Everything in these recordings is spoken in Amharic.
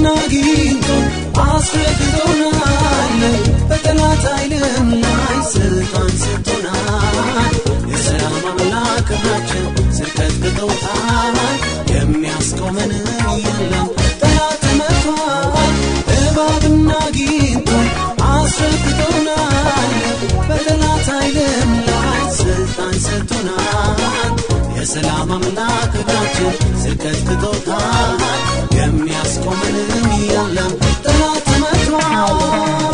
አግኝቶ አስረግጦናል በጠላት ኃይልም ላይ ስልጣን ሰጥቶናል የሰላም አምላክ ናቸው ስቀጥቅጦታል የሚያስቆመን የለም ጠላት ተመቷል እባብና ጊንቶ አስረግጦናል በጠላት ኃይልም ላይ ስልጣን ሰጥቶናል የሰላም አምላክ ናቸው ስቀጥቅጦታል የሚያስቆመንም የለም ጠላት ተመቷል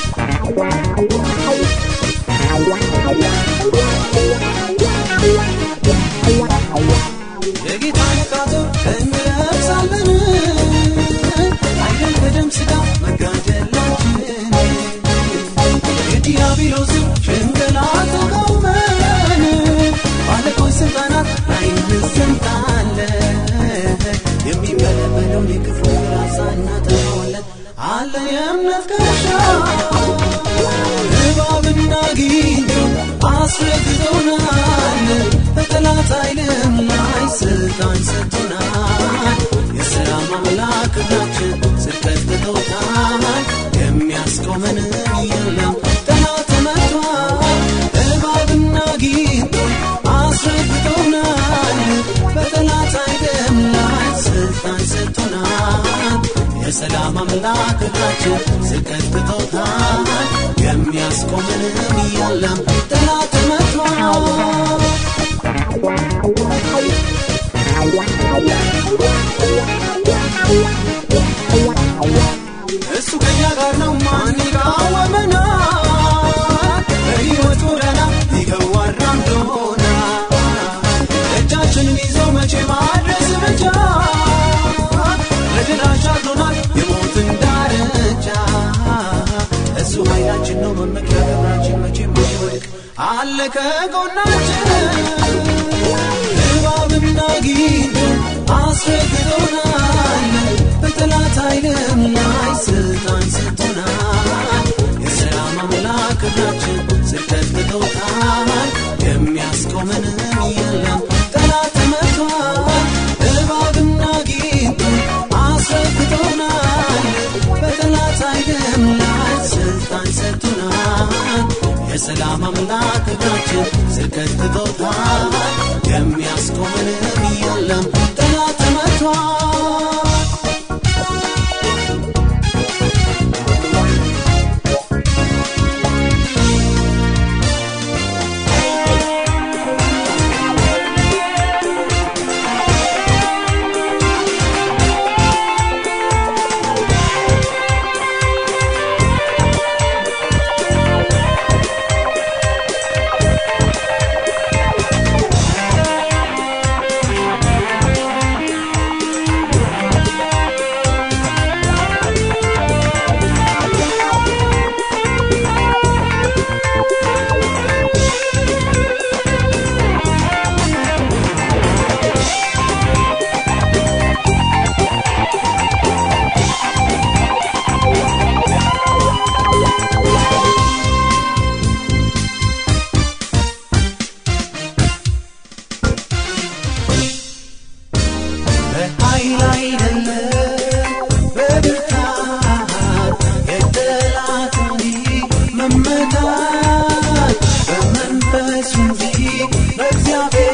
የጌታን ቃቶ እንለብሳለን አይደል ከደም ስጋ መጋደላችን የዲያብሎስን ሽንገላ ተቃውመን ባለቆች ስልጣናት ላይ እንሰምጣለን የሚበለበለውን የክፉ ራሳ እናጠፋዋለን አለን የእምነት ጋሻ እባብና ጊንቶ አስረግጦናል በጠላት ኃይልም ላይ ስልጣን ሰጥቶናል የሰላም አምላክ ናችን ስቀጥቅጦታል የሚያስቆመንም የለም ጠላት ተመቷል እባብና ጊንቶ አስረግጦናል በጠላት ኃይልም ላይ ስልጣን ሰጥቶናል የሰላም አምላክ ናችን ስቀጥቅጦታል የሚያስቆመንም የለም ጠላት ተመቷል እሱ ከኛ ጋር ነው ማን ይቃወመናል በሕይወት ጎዳና ይገዋል ራምዶና እጃችንን ይዞ መቼ ማድረስ ብቻ ለድል አሻግሮናል የሞትን ዳርቻ እሱ ኃይላችን ነው መመኪያ ክብራችን መቼ ማይወድቅ አለ ከጎናችን እባብና ጊንቶ አስረግጦናል በጠላት ኃይልም ላይ ስልጣን ሰጥቶናል የሰላም አምላክ ናችን ስቀጥቅጦታል የሚያስቆመንም የለም ጠላት ተመቷል እባብና ጊንቶ አስረግጦናል በጠላት ኃይልም ላይ ስልጣን ሰጥቶናል የሰላም አምላክ ናችን ስቀጥቅጦታል የሚያስቆመንም የለም ጠላት ተመቷል በኃይል አይደለም በብርታት የጠላት እንጂ መመታት በመንፈስ እንጂ በእግዚአብሔር